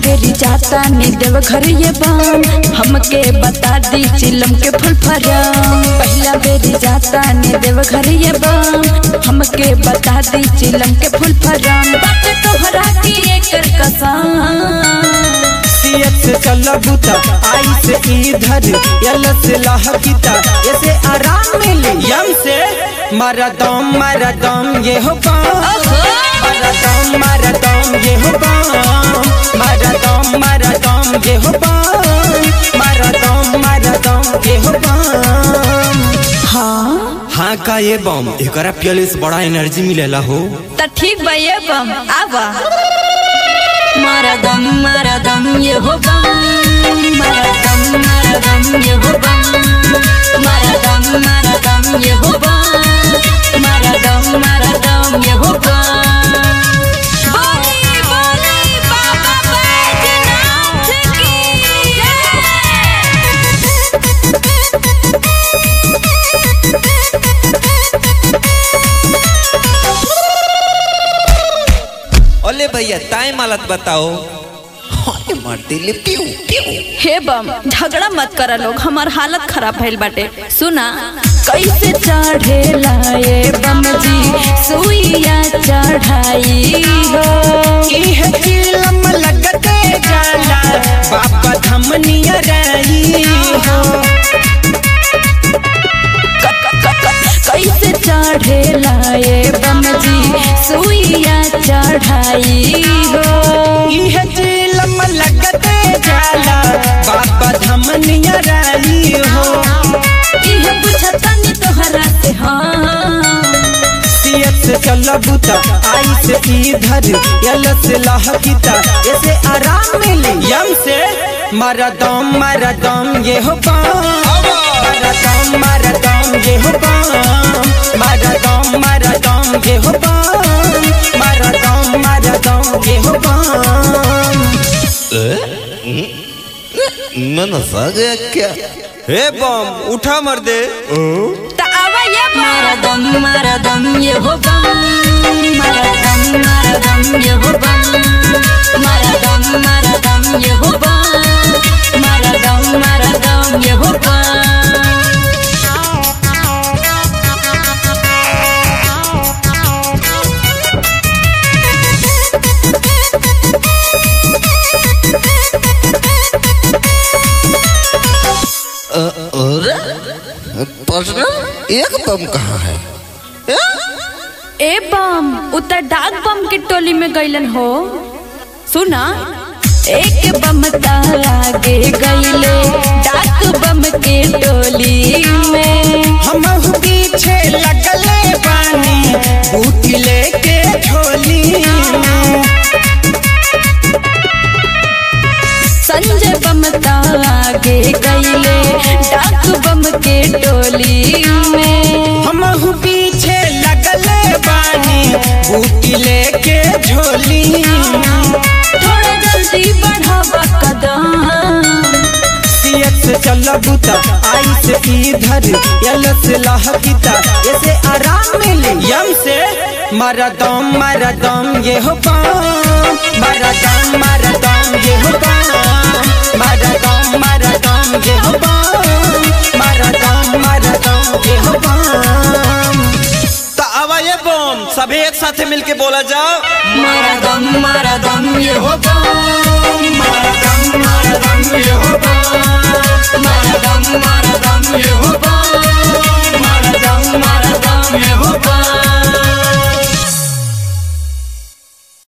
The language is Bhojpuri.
बेरी जाता ने देव घर ये बाम हमके बता दी चिलम के फुल फरम पहला बेरी जाता ने देव घर ये बाम हमके बता दी चिलम के फुल फरम बात तोहरा की एकर कसम सीएत से चल बूता आई से इधर यल से लहकीता ऐसे आराम मिले यम से मारा दम मारा दम ये हो पाम मारा दम मारा दम ये हो पाम मारा दम मारा दम ये हो पाम मारा दम मारा दम ये हो पाम हाँ हाँ का ये बम एकरा पियले से बड़ा एनर्जी मिलेला हो त ठीक बा ये बम आवा मारा दम मारा दम ये हो बम मारा दम मारा दम ये हो बम मारा दम मारा दम ये हो बम मारा दम मारा दम ये हो बम बोली बोली बाबा बैजनाथ की ओले भैया टाइम हालत बताओ हाय मार दिले पियो पियो हे बम झगड़ा मत करा लोग हमार हालत खराब भइल बाटे सुना कैसे चढ़े लाए बम जी सुइया चढ़ाई हो इह चिलम लगते जाला बाबा धमनिया रही हो कैसे चढ़े लाए बम जी सुइया चढ़ाई हो इह चिलम लगते जाला बाबा धमनिया रही हो इह पूछतनी तोहरा से हाँ सीएत से चल बूता आई से इधर यल से लहकीता ऐसे आराम मिले यम से मारा दम मारा दम ये हो पाम मारा दम मारा दम ये हो पाम मारा दम मारा दम ये हो पाम मारा दम मारा दम ये हो पाम मन सा गया क्या हे बम उठा मर दे त आवा ये मारा दम मारा दम ये हो बम मारा दम मारा दम ये हो बम मारा दम मारा दम ये हो बम मारा दम मारा दम ये हो बम और प्रश्न एक बम कहाँ है ए बम उतर डाक बम के टोली में गइलन हो सुना एक बम आगे गइले डाक बम के टोली में हम पीछे लगले बानी बूटी लेके झोली में संजय बम आगे गइले डाक बम के टोली में हम पीछे लगले बानी बूटी लेके झोली में थोड़ा जल्दी बढ़ावा कदम सीएत से चल बूता आई से इधर यल से लहकीता ऐसे आराम मिले यम से मारा दम मारा दम ये हो पाम मारा दम मारा दम ये हो पाम मारा दम मारा दम ये हो पाम मारा दम मारा दम ये हो पाम तो आवा ये बम सभी एक साथ मिलके बोला जाओ मारा दम मारा दम ये हो मारा दम मारा दम ये हो पाम मारा दम मारा दम ये